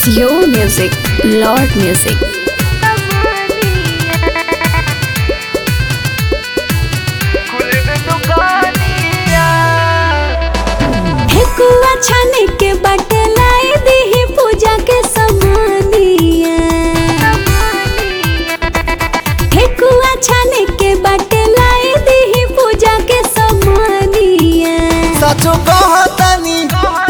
your music, Lord Music. ठेकुआ छाने के बाटे लाई दीही पूजा के समानिया ठेकुआ छाने के बाटे लाई दीही पूजा के समानिया सचो कहतानी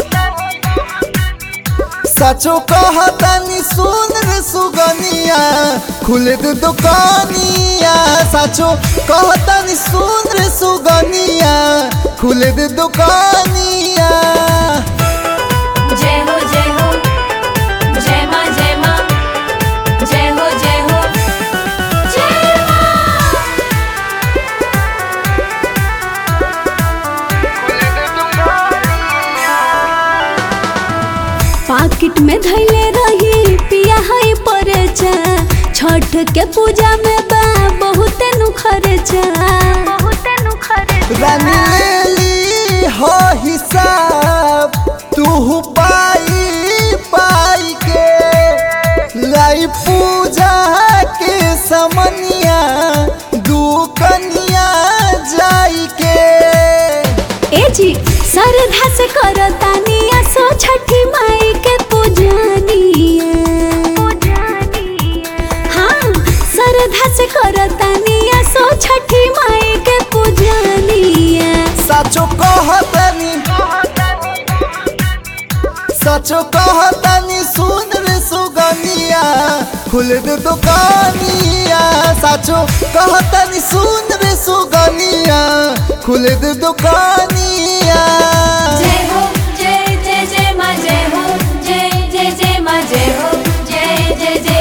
सचो कहतानी सुन रे सुगनिया खुले दे दुकानिया सचो कहतानी सुन रे सुगनिया खुले दे दुकानिया जय हो जय हो जय माँ जय माँ जय हो जय हो जय पाकिट में धैले रही पिया है परचा छठ के पूजा में बा बहुत नु खर्चा बहुत नु खर्चा रानी ले ली हो हिसाब तू पाई पाई के लाई पूजा के समनिया दू कनिया जाई के ए जी श्रद्धा से करतानिया सो छठी माई के पूजनिया हाँ श्रद्धा से करतानिया सो छठी माई के पूजनिया सचो कहतनी सचो कहतनी सुन रे सुगनिया खुल दे दुकानिया सचो कहतनी सुन रे सुगनिया खुल दे दुकानिया